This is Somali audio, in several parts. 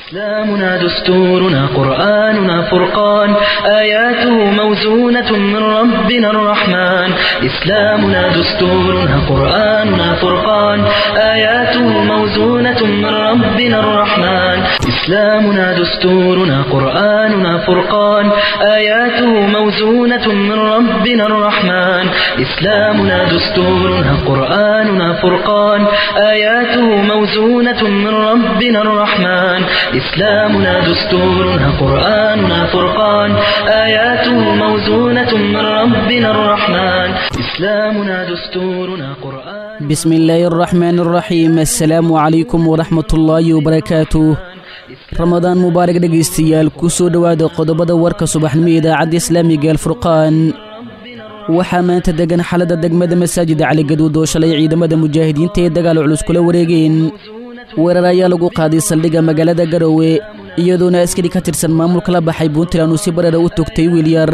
إسلامنا دستورنا قرآننا فرقان آياته موزونة من ربنا الرحمن إسلامنا دستورنا قرآننا فرقان آياته موزونة من ربنا الرحمن إسلامنا دستورنا قرآننا فرقان آياته موزونة من ربنا الرحمن إسلامنا دستورنا قرآننا فرقان آياته موزونة من ربنا الرحمن إسلامنا دستورنا قرآننا فرقان آياته موزونة من ربنا الرحمن إسلامنا دستورنا قرآن بسم الله الرحمن الرحيم السلام عليكم ورحمة الله وبركاته ramadaan mubaarak dhegaystayaal ku soo dhowaada qodobada warka subaxnimo idaacadda islaamiga alfurqaan waxaa maanta degan xalada degmada masaajida caligaduud oo shalay ciidamada mujaahidiinta ee dagaal culus kula wareegeen weerar ayaa lagu qaaday saldhigga magaalada garowe iyadoona askari ka tirsan maamulka la baxay puntland uu si barara u togtay wiil yar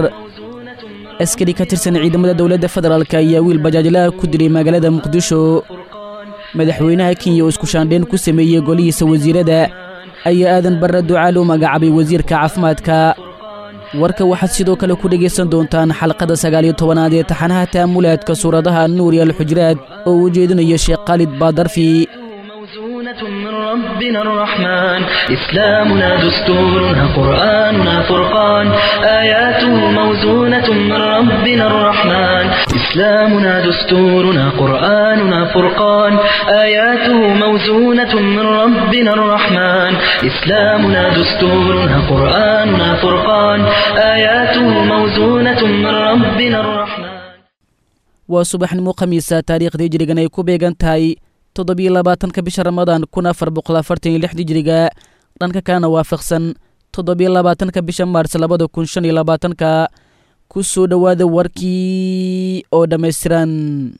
askari ka tirsan ciidamada dowladda federaalk ayaa wiil bajaajlaha ku dilay magaalada muqdisho madaxweynaha kenya oo isku shaandheen ku sameeyey golihiisa wasiirada ayaa aadan barre ducaal u magacaabay wasiirka caafimaadka warka waxaad sidoo kale ku dhegaysan doontaan xalqada sagaaliyo tobanaad ee taxanaha ta'amulaadka suuradaha nuur iyo alxujraad oo uu jeedinayo sheekh khaalid baadarfi موزونة من ربنا الرحمن إسلامنا دستورنا قرآننا فرقان آياته موزونة من ربنا الرحمن إسلامنا دستورنا قرآننا فرقان آياته موزونة من ربنا الرحمن إسلامنا دستورنا قرآننا فرقان آياته موزونة من ربنا الرحمن waa subaxnimo khamiisa taariikhdii jirigan ay ku beegan tahay toddobiyo labaatanka bisha ramadaan kun afar boqol afartan iyo lix hijiriga dhanka kalena waafaqsan toddobiyo labaatanka bisha maars labada kun shan iyo labaatanka ku soo dhowaada warkii oo dhammaystiran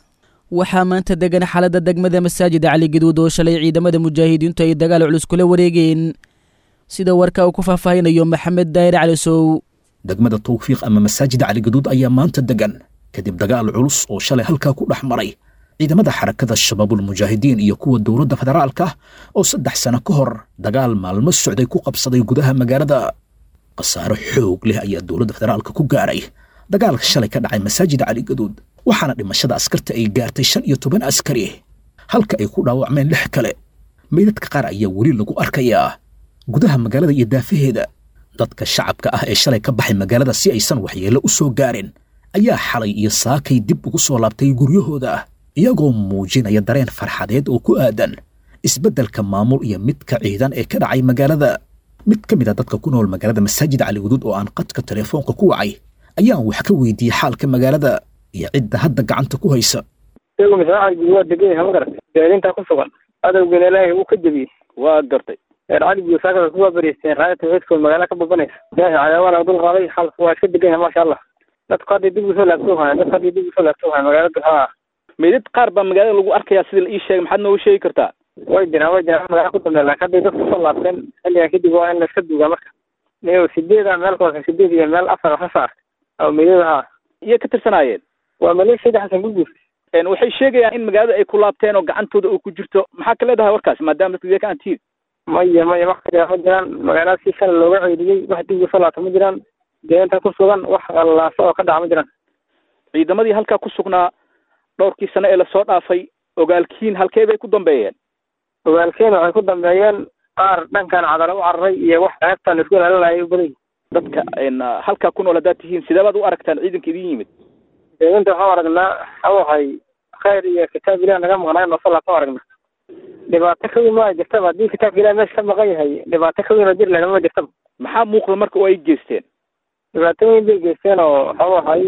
waxaa maanta degan xaaladda degmada masaajida caligaduud oo shalay ciidamada mujaahidiintu ay dagaal culus kula wareegeen sida warka uu ku faahfaahinayo maxamed daayir calisow degmada tawfiiq ama masaajida caligaduud ayaa maanta degan kadib dagaal culus oo shalay halkaa ku dhex maray ciidamada xarakada shabaabulmujaahidiin iyo kuwa dowladda federaalka oo saddex sano ka hor dagaal maalmo socday ku qabsaday gudaha magaalada khasaaro xoog leh ayaa dowladda federaalka ku gaaray dagaalka shalay ka dhacay masaajida caligaduud waxaana dhimashada askarta ay gaartay shan iyo toban askari halka ay ku dhaawacmeen lix kale meydadka qaar ayaa weli lagu arkayaa gudaha magaalada iyo daafaheeda dadka shacabka ah ee shalay ka baxay magaalada si aysan waxyeello u soo gaarin ayaa xalay iyo saakay dib ugu soo laabtay guryahooda iyagoo muujinaya dareen farxadeed oo ku aadan isbeddelka maamul iyo midka ciidan ee ka dhacay magaalada mid ka mid a dadka ku nool magaalada masaajid caligaduud oo aan qadka telefoonka ku wacay ayaan wax ka weydiiyey xaalka magaalada iyo cidda hadda gacanta ku haysa isagu masaaacid waa degan yahay ma garatay jaalintaa ku sugan adowgana ilaahay wuu ka jebiyey waa gartay reer caligiyo saakada kuwaa bariisteen raaya tawxiidkood magaala ka babanaysa ilaahay cadaawana dul qaaday xaalku waa iska degan yahay maasha allah dadku hadday dib usoo laabtoo haya dadku hadday dib usoo laabtoo haya magaalada haa meydad qaar baa magaalada lagu arkayaa sida la ii sheegay maxaad nooga sheegi kartaa way jiraan way jiraan magaala ku dambeya laakiin hadday dadku kusoo laabteen xilligan kadib waa in la iska duugaa marka niyo sideeda meel koose sideed iyo meel afar ka saar oo meydada haa iyo ka tirsanaayeen waa maleeshiyada xasan gurguur waxay sheegayaan in magaalada ay ku laabteen oo gacantooda uu ku jirto maxaa ka leedahay warkaas maadaama dadka deegaan tiir maya maya wax kajira ma jiraan magaalada si shala looga ceeliyey wax dib usoo laabta ma jiraan deegaanka ku sugan wax allaaso oo ka dhaca ma jiraan ciidamadii halkaa ku sugnaa dhowrkii sano ee lasoo dhaafay ogaalkiin halkee bay ku dambeeyeen ogaalkeen waxay ku dambeeyeen qaar dhankan cadalo u cararay iyo wax ceebtan isku ilaalinaya u badan dadka halkaa ku nool haddaad tihiin sidee baad u aragtaan ciidanka idin yimid deegaanta waxaan aragnaa waxawahay khayr iyo kitaab ilah naga maqnaayo noosalaatan aragnaa dhibaato ka weyn ma jirtaba haddii kitaabka ilah meesha ka maqan yahay dhibaato ka weyn oo jir lehna ma jirtaba maxaa muuqda marka oo ay geysteen dhibaato weyn bay geysteen oo waxawahay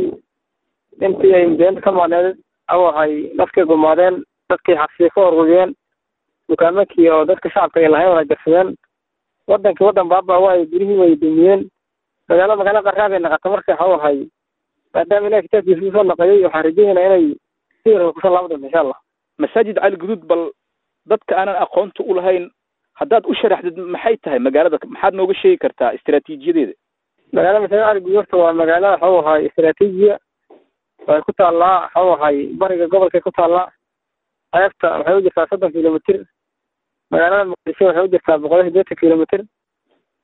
intii ay deenta ka maqneed waxawahay dadkay gumaadeen dadkii xabsiya ka orgudiyeen dukaamakii oo dadka shacabka ay lahayn wala jarsadeen wadankii waddan baaba waay gurihii way dumiyeen magaalo magaalo qarraa bay naqata marka waxawahay maadaama ilahi kitaabkiisa usoo naqayay waxaan rajaynaa inay si warka kusoo laaban doonto insha allah masaajid cali guduud bal dadka aanan aqoonta u lahayn haddaad u sharaxdid maxay tahay magaalada maxaad nooga sheegi kartaa istaraatiijiyadeeda magaalada masaajid cali guduud horta waa magaalo waxawahay istaraatiijiya way ku taallaa waxawahay bariga gobolkay ku taallaa ceebta waxay u jirtaa soddon kilomitr magaalada muqdisho waxay u jirtaa boqol iyo siddeetan kilomitr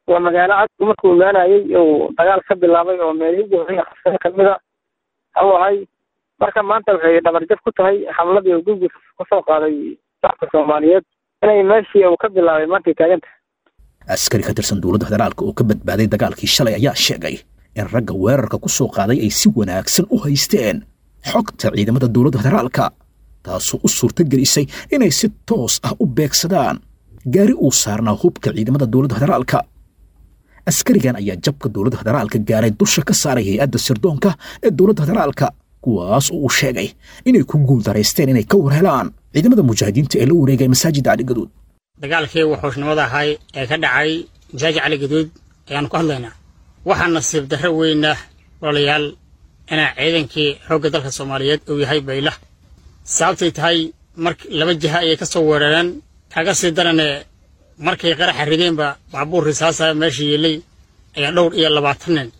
waa magaalo cadku markuu imaanayay uu dagaal ka bilaabay oo meelihii ugu horreeya qabsada kamid a u ahay marka maanta waxay dhabarjab ku tahay xamladii uu gurgus kusoo qaaday shacabka soomaaliyeed inay meeshii uu ka bilaabay maantay taagan tahay askari ka tirsan dowladda federaalka oo ka badbaaday dagaalkii shalay ayaa sheegay in ragga weerarka ku soo qaaday ay si wanaagsan u haysteen xogta ciidamada dowladda federaalka taasoo u suurto gelisay inay si toos ah u beegsadaan gaari uu saarnaa hubka ciidamada dowladda federaalka askarigan ayaa jabka dowladda federaalka gaaray dusha ka saaray hay-adda sirdoonka ee dowladda federaalka kuwaas oo uu sheegay inay ku guuldaraysteen inay ka warhelaan ciidamada mujaahidiinta ee la wareegay masaajidda caligaduud dagaalkii wuxuushnimada ahay ee ka dhacay masaajid caligaduud ayaannu ka hadlaynaa waxaa nasiib darro weyna walaalayaal inaa ciidankii xoogga dalka soomaaliyeed uu yahay baylah sababtay tahay mar laba jiha ayay ka soo weerareen kaga sii daranee markay qaraxa rideenba baabuur risaasa meesha yeelay ayaa dhowr iyo labaatan nin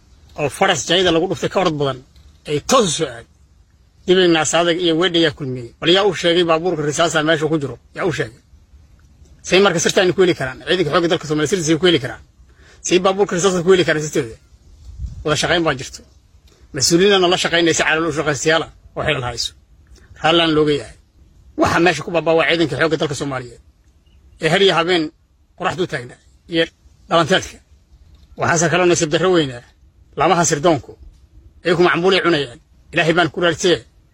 oo faras jayada lagu dhuftay ka orod badan ay toos u soo aad dibignaas adag iyo weedha yaa kulmiyey bal yaa u sheegay baabuurka risaasa meesha ku jiro yaa u sheegay say marka sirtaani ku heli karaan ciidanka xoogga dalka soomaliya sirtiisa ku heli karaan say baabuurka risaasa ku heli karaan sirteeda wada shaqayn baa jirto mas-uuliyiinana la shaqaynaysa calool u shaqaystayaala oo xilal hayso raallaan looga yahay waxaa meesha ku baabaa waa ciidanka xoogga dalka soomaaliyeed ee har iyo habeen qoraxdu taagnaa iyo dhalanteedka waxaase kaloo nasiib darro weynaa laamaha sirdoonku iyaku macmuulay cunayaan ilaahay baan ku raartee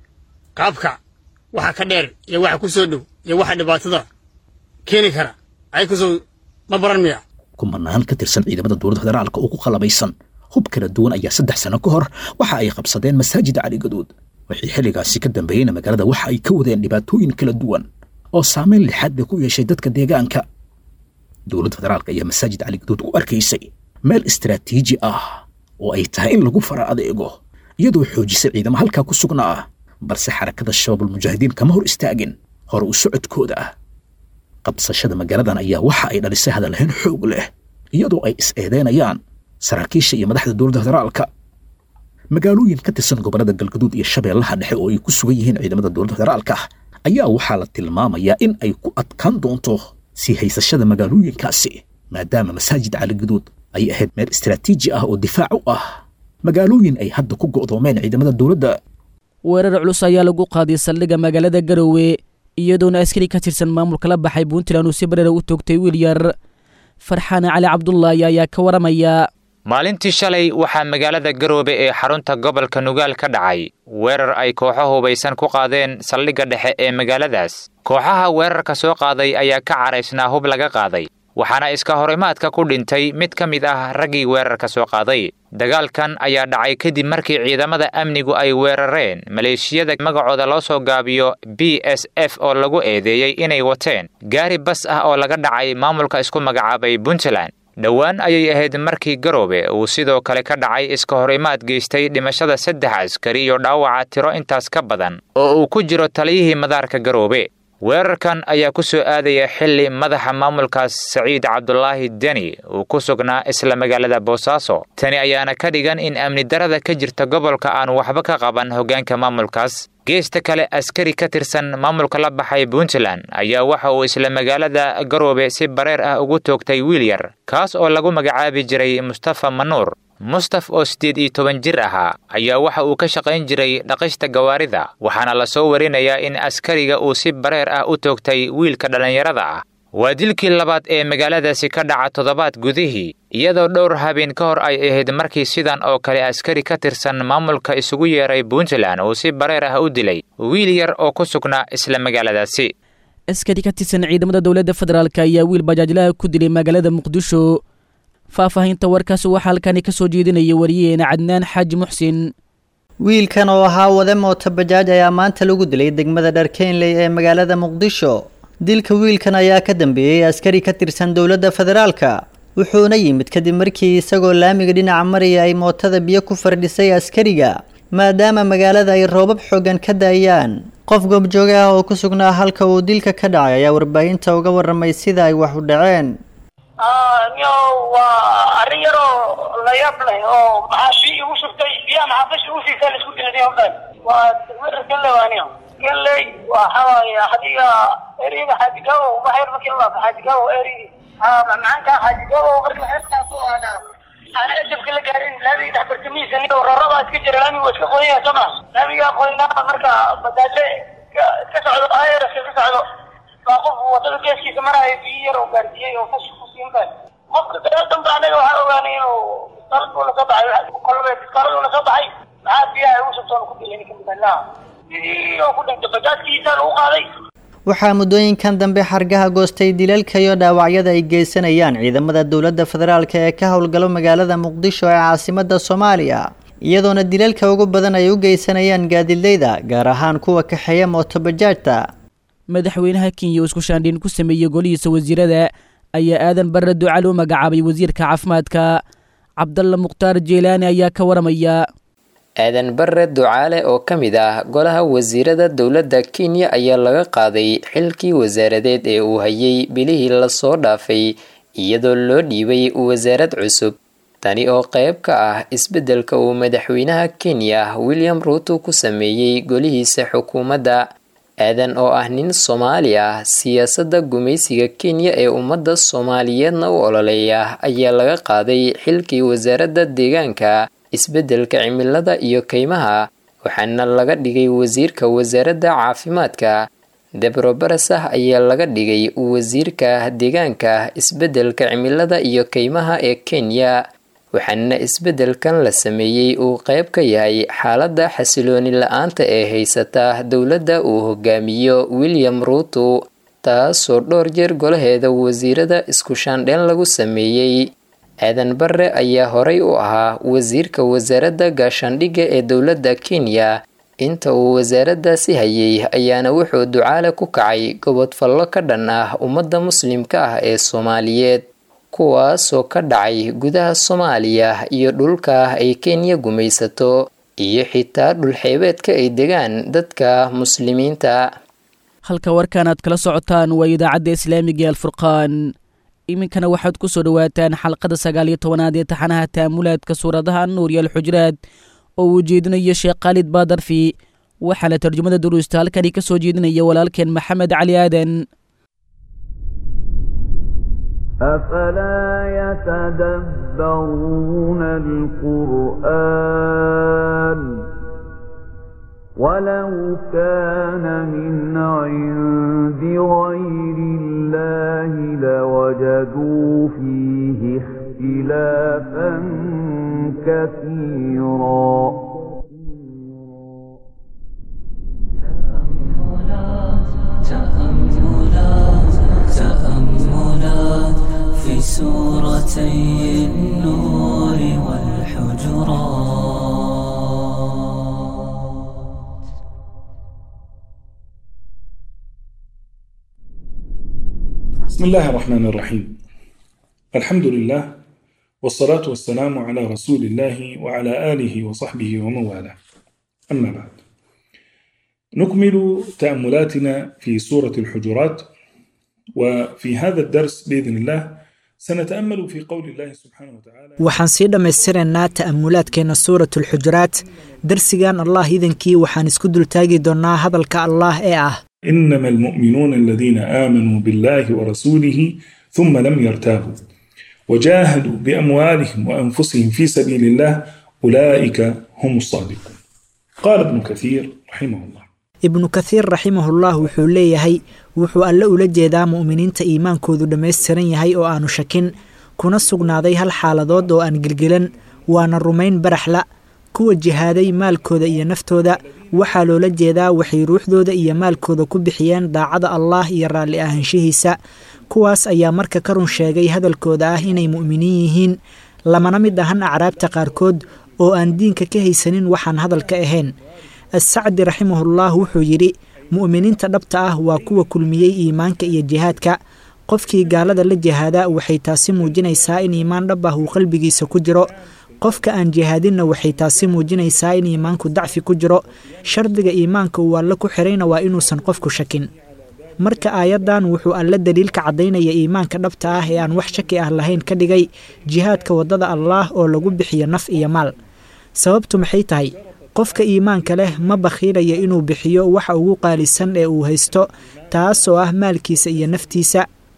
qaabka waxa ka dheer iyo waxa ku soo dhow iyo waxa dhibaatada keeni kara ay kusoo ma baran miya kumanaan ka tirsan ciidamada dowladda federaalka oo ku qalabaysan hub kala duwan ayaa saddex sano ka hor waxa ay qabsadeen masaajida caligaduud wixii xilligaasi ka dambeeyeyna magaalada waxa ay ka wadeen dhibaatooyin kala duwan oo saameyn lixaad bay ku yeeshay dadka deegaanka dowladda federaalka ayaa masaajid caligaduud u arkaysay meel istaraatiiji ah oo ay tahay in lagu fara adeego iyadoo xoojisay ciidamo halkaa ku sugnaa balse xarakada shabaabulmujaahidiin kama hor istaagin hore u socodkooda qabsashada magaaladan ayaa waxa ay dhalisay hadalhayn xoog leh iyadoo ay is-eedeynayaan saraakiisha iyo madaxda dowladda federaalka magaalooyin ka tirsan gobollada galgaduud iyo shabeellaha dhexe oo ay ku sugan yihiin ciidamada dowladda federaalka ayaa waxaa la tilmaamayaa in ay ku adkaan doonto sii haysashada magaalooyinkaasi maadaama masaajid caligaduud ay ahayd meel istaraatiiji ah oo difaac u ah magaalooyin ay hadda ku go'doomeen ciidamada dowladda weerar culus ayaa lagu qaaday saldhigga magaalada garowe iyadoona askari ka tirsan maamulka la baxay puntland uu si bareera u toogtay wiil yar farxaan cali cabdulaahi ayaa ka waramaya maalintii shalay waxaa magaalada garoobe ee xarunta gobolka nugaal ka dhacay weerar ay kooxo hubaysan ku qaadeen saldhigga dhexe ee magaaladaas kooxaha weerarka soo qaaday ayaa ka caraysnaa hub laga qaaday waxaana iska horimaadka ku dhintay mid ka mid ah raggii weerarka soo qaaday dagaalkan ayaa dhacay kadib markii ciidamada amnigu ay weerareen maleeshiyada magacooda loo soo gaabiyo b s f oo lagu eedeeyey inay wateen gaari bas ah oo laga dhacay maamulka isku magacaabay puntland dhowaan ayay ahayd markii garoobe uu sidoo kale ka dhacay iska hor imaad geystay dhimashada saddex askari iyo dhaawaca tiro intaas ka badan oo uu ku jiro taliyihii madaarka garoobe weerarkan ayaa ku soo aadaya xilli madaxa maamulkaas saciid cabdulaahi deni uu ku sugnaa isla magaalada boosaaso tani ayaana ka dhigan in amni darada ka jirta gobolka aan waxba ka qaban hoggaanka maamulkaas geesta kale askari ka tirsan maamulka la baxay puntland ayaa waxa uu isla magaalada garoobe si bareer ah ugu toogtay wiil yar kaas oo lagu magacaabi jiray mustafa manuur mustaf oo siddeed iyo toban jir ahaa ayaa waxa uu ka shaqayn jiray dhaqista gawaarida waxaana la soo warinayaa in askariga uu si bareer ah u toogtay wiilka dhallinyarada ah waa dilkii labaad ee magaaladaasi ka dhaca toddobaad gudihii iyadoo dhowr habeen ka hor ay ahayd markii sidan oo kale askari ka tirsan maamulka isugu yeeray puntland uu si bareer ah u dilay wiil yar oo ku sugnaa isla magaaladaasi askari ka tirsan ciidamada dowladda federaalk ayaa wiil bajaajlaha ku dilay magaalada muqdisho faahfaahinta warkaas waxaa halkani ka soo jeedinaya wariyeena cadnaan xaaji muxsin wiilkan oo ahaa wade mooto bajaaj ayaa maanta lagu dilay degmada dharkeynley ee magaalada muqdisho dilka wiilkan ayaa ka dambeeyey askari ka tirsan dowladda federaalka wuxuuna yimid kadib markii isagoo laamiga dhinaca maraya ay mootada biyo ku fardhisay askariga maadaama magaalada ay roobab xoogan ka da-ayaan qof goobjooge ah oo ku sugnaa halka uu dilka ka dhacay ayaa warbaahinta uga waramay sida ay wax u dhaceen niyo waa arrin yaroo la yaab leh oo maxaa bi igu shubtay biyaha maxaa bashi ugu siisa la isku dilay odan waa degmada galley waa niyo galley waxa waaye adiga eriyada xaajigaabo waxyar markii la laabto xaajigaabo eriyadii haa macmacaanka xaajigaabo markii laamihiisa nin raradaa iska jira laamigu waa iska qoyaya soo ma laamigaa qoynaa marka badaaje iska socdo ayraska iska socdo baa qof wadada geeskiisa maraayo biyo yar oo gaarsiiyey oo kash ku siin kar qofka gadaal dambe anaga waxaa ogaanay inuu biskaalad buu lasoo baxay kolbe biskaalad uu lasoo baxay maxaa biyaha ugu subtoon ku dilay ninka midanaha sidii oo ku dhintay bajaajkiisa lagu qaaday waxaa muddooyinkan dambe xargaha goostay dilalka iyo dhaawacyada ay geysanayaan ciidamada dowladda federaalk ee ka howlgalo magaalada muqdisho ee caasimada soomaaliya iyadoona dilalka ugu badan ay u geysanayaan gaadidleyda gaar ahaan kuwa kaxeeya mootobajaajta madaxweynaha kenya oo isku shaandhiin ku sameeyey golihiisa wasiirada ayaa aadan barre ducal u magacaabay wasiirka caafimaadka cabdalla mukhtaar jeylaani ayaa ka waramaya aadan barre ducaale oo ka mid ah golaha wasiirada dowladda kenya ayaa laga qaaday xilkii wasaaradeed ee uu hayay bilihii lasoo dhaafay iyadoo loo dhiibay wasaarad cusub tani oo qayb ka ah isbeddelka uu madaxweynaha kenya william ruuto ku sameeyey golihiisa xukuumadda aadan oo ah nin soomaali ah siyaasadda gumaysiga kenya ee ummadda soomaaliyeedna u ololeeya ayaa laga qaaday xilkii wasaaradda deegaanka isbeddelka cimilada iyo kaymaha waxaana laga dhigay wasiirka wasaaradda caafimaadka debro barasah ayaa laga dhigay wasiirka deegaanka isbeddelka cimilada iyo kaymaha ee kenya waxaana isbeddelkan la sameeyey uu qayb ka yahay xaaladda xasilooni la-aanta ee haysata dowladda uu hogaamiyo william ruuto taasoo dhowr jeer golaheeda wasiirada isku shaandheen lagu sameeyey aadan barre ayaa horay u ahaa wasiirka wasaaradda gaashaandhigga ee dowladda kenya inta uu wasaaraddaasi hayay ayaana wuxuu ducaale ku kacay gobodfallo ka dhan ah ummadda muslimka ah ee soomaaliyeed kuwaasoo ka dhacay gudaha soomaaliya iyo dhulka ay kenya gumaysato iyo xitaa dhulxeebeedka ay degaan dadka muslimiinta halka warkan aad kala socotaan waa idaacadda islaamiga ee alfurqaan iminkana waxaad ku soo dhowaataan xalqada sagaal iyo tobanaad ee taxanaha taamulaadka suuradaha nuur iyo alxujraad oo uu jeedinayo sheekh khaalid baadarfi waxaana tarjumada duruusta halkani ka soo jeedinaya walaalkeen maxamed cali aadan أفلا يتدبرون القرآن ولو كان من عند غير الله لوجدوا فيه اختلافا كثيرا تأملات تأملات في سورتي النور والحجرات بسم الله الرحمن الرحيم الحمد لله والصلاة والسلام على رسول الله وعلى آله وصحبه ومن والاه أما بعد نكمل تأملاتنا في سورة الحجرات وفي هذا الدرس بإذن الله سنتأمل في قول الله سبحانه وتعالى waxaan sii dhammaystiraynaa ta'amulaadkeenna suurat alxujuraat darsigan allah idankii waxaan isku dultaagi doonnaa hadalka allah ee ah إنما المؤمنون الذين آمنوا بالله ورسوله ثم لم يرتابوا وجاهدوا بأموالهم وأنفسهم في سبيل الله أولئك هم الصادقون قال ابن كثير رحمه الله ibnu kathiir raximahullah wuxuu leeyahay wuxuu alle ula jeedaa mu'miniinta iimaankoodu dhammaystiran yahay oo aanu shakin kuna sugnaaday hal xaaladood oo aan gelgelan waana rumayn baraxla kuwa jihaaday maalkooda iyo naftooda waxaa loola jeedaa waxay ruuxdooda iyo maalkooda ku bixiyeen daacada allaah iyo raalli ahaanshihiisa kuwaas ayaa marka ka run sheegay hadalkooda ah inay mu'miniin yihiin lamana mid ahan acraabta qaarkood oo aan diinka ka haysanin waxaan hadalka ahayn assacdi raximahullah wuxuu yidhi mu'miniinta dhabta ah waa kuwa kulmiyey iimaanka iyo jihaadka qofkii gaalada la jihaada waxay taasi muujinaysaa in iimaan dhab ah uu qalbigiisa ku jiro qofka aan jihaadinna waxay taasi muujinaysaa in iimaanku dacfi ku jiro shardiga iimaanka uu alle ku xirayna waa inuusan qofku shakin marka aayaddan wuxuu alle daliilka caddaynaya iimaanka dhabta ah ee aan wax shaki ah lahayn ka dhigay jihaadka waddada allaah oo lagu bixiyo naf iyo maal sababtu maxay tahay qofka iimaanka leh ma bakhiilaya inuu bixiyo waxa ugu qaalisan ee uu haysto taasoo ah maalkiisa iyo naftiisa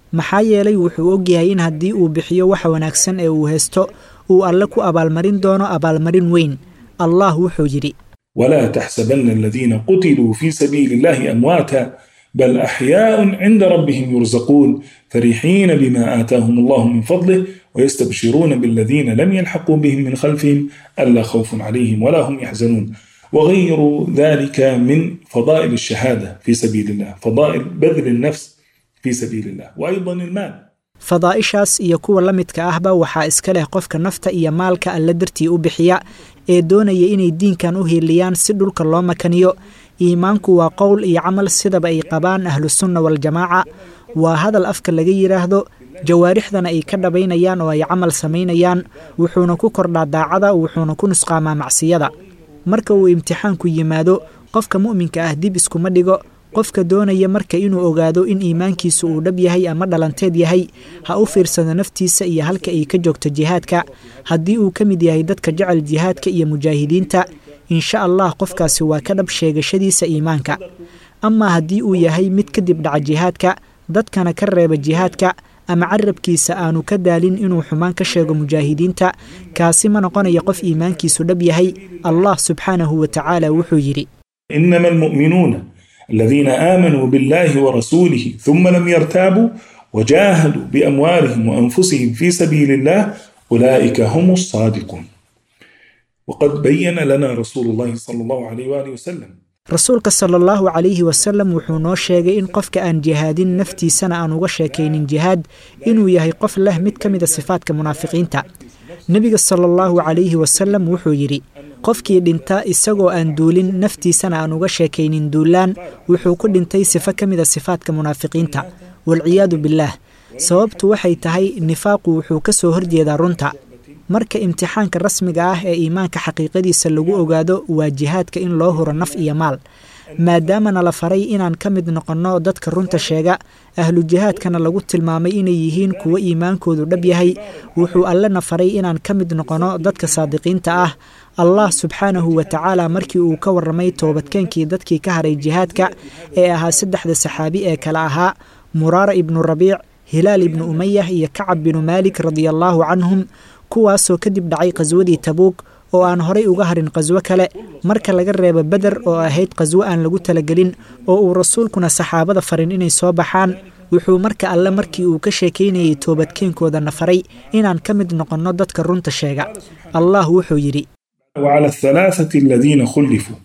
maxaa yeelay wuxuu ogyahay in haddii uu bixiyo waxa wanaagsan ee uu haysto uu alle ku abaalmarin doono abaalmarin weyn allah wuxuu yidhi ولا تحسبن الذين قتلوا في سبيل الله أمواتا بل أحياء عند ربهم يرزقون فرحين بما آتاهم الله من فضله ويستبشرون بالذين لم يلحقوا بهم من خلفهم ألا خوف عليهم ولا هم يحزنون وغير ذلك من فضائل الشهادة في سبيل الله فضائل بذل النفس في سبيل الله وأيضا المال fadaa'ishaas iyo kuwa la midka ahba waxaa iska leh qofka nafta iyo maalka alle dartii u bixiya ee doonaya inay diinkan u hiiliyaan si dhulka loo makaniyo iimaanku waa qowl iyo camal sidaba ay qabaan ahlusunna waljamaaca waa hadal afka laga yidhaahdo jawaarixdana ay ka dhabaynayaan oo ay camal samaynayaan wuxuuna ku kordhaa daacada wuxuuna ku nusqaamaa macsiyada marka uu imtixaanku yimaado qofka mu'minka ah dib iskuma dhigo qofka doonaya marka inuu ogaado in iimaankiisu uu dhab yahay ama dhalanteed yahay ha u fiirsado naftiisa iyo halka ay ka joogto jihaadka haddii uu ka mid yahay dadka jecel jihaadka iyo mujaahidiinta insha allah qofkaasi waa ka dhab sheegashadiisa iimaanka amaa haddii uu yahay mid kadib dhaca jihaadka dadkana ka reeba jihaadka ama carabkiisa aanu ka daalin inuu xumaan ka sheego mujaahidiinta kaasi ma noqonaya qof iimaankiisu dhab yahay allah subxaanahu wa tacaala wuxuu yidhi إنما المؤمنون الذين آمنوا بالله ورسوله ثم لم يرتابوا وجاهدوا بأموالهم وأنفسهم في سبيل الله أولئك هم الصادقون وقد بين لنا رسول الله صلى الله عليه وآله وسلم rasuulka sala allahu calayhi wasalam wuxuu noo sheegay in qofka aan jihaadin naftiisana aan uga sheekaynin jihaad inuu yahay qof leh mid ka mida sifaadka munaafiqiinta nebiga sala allahu calayhi wasalam wuxuu yidhi qofkii dhinta isagoo aan duulin naftiisana aan uga sheekaynin duulaan wuxuu ku dhintay sifo ka mida sifaadka munaafiqiinta walciyaadu bilaah sababtu waxay tahay nifaaqu wuxuu ka soo horjeedaa runta marka imtixaanka rasmiga ah ee iimaanka xaqiiqadiisa lagu ogaado waa jihaadka in loo huro naf iyo maal maadaamana la faray inaan ka mid noqonno dadka runta sheega ahlu jihaadkana lagu tilmaamay inay yihiin kuwo iimaankoodu dhab yahay wuxuu allena faray inaan ka mid noqonno dadka saadiqiinta ah allah subxaanahu wa tacaala markii uu ka warramay toobadkeenkii dadkii ka haray jihaadka ee ahaa saddexda saxaabi ee kale ahaa muraara ibnu rabiic hilaal ibnu umayah iyo kacab binu maalik radiallaahu canhum kuwaasoo kadib dhacay qhaswadii tabuug oo aan horay uga harin qhaswo kale marka laga reebo beder oo ahayd qhaswo aan lagu talagelin oo uu rasuulkuna saxaabada farin inay soo baxaan wuxuu marka alle markii uu ka sheekaynayay toobadkeenkoodana faray inaan ka mid noqonno dadka runta sheega allah wuxuu yidhi وعلى الثلاثة الذين خلفوا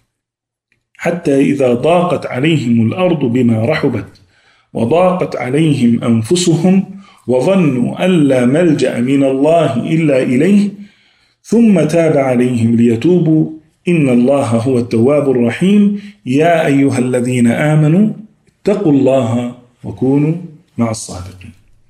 حتى إذا ضاقت عليهم الأرض بما رحبت وضاقت عليهم أنفسهم وظنوا أن لا ملجأ من الله إلا إليه ثم تاب عليهم ليتوبوا إن الله هو التواب الرحيم يا أيها الذين آمنوا اتقوا الله وكونوا مع الصادقين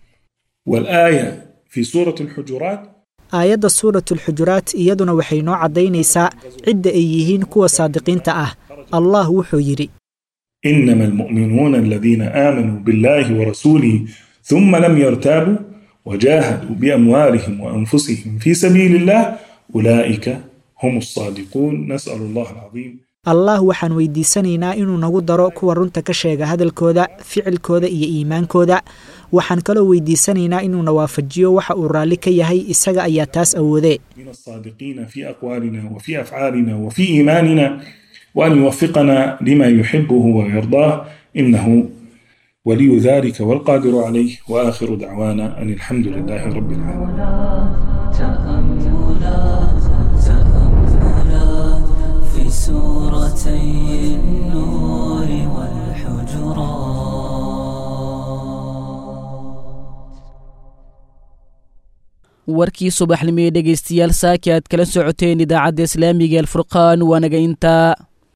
والآية في سورة الحجرات aayadda suuratulxujuraat iyaduna waxay noo caddaynaysaa cidda ay yihiin kuwa saadiqiinta ah allah wuxuu yidhi إنما المؤمنون الذين آمنوا بالله ورسوله ثم لم يرتابوا وجاهدوا بأموالهم وأنفسهم في سبيل الله أولئك هم الصادقون نسأل الله العظيم allah waxaan weydiisanaynaa inuu nagu daro kuwa runta ka sheega hadalkooda ficilkooda iyo iimaankooda waxaan kaloo weydiisanaynaa inuuna waafajiyo waxa uu raalli ka yahay isaga ayaa taas awoodee من الصادقين في أقوالنا وفي أفعالنا وفي إيماننا وأن يوفقنا لما يحبه ويرضاه إنه ولي ذلك والقادر عليه وآخر دعوانا أن الحمد لله رب العالمين تأملات تأملات في سورتي النور والحجرات warkii subaxnimo ee dhegaystayaal saaki aad kala socoteen idaacadda islaamiga alfurqaan waanaga intaa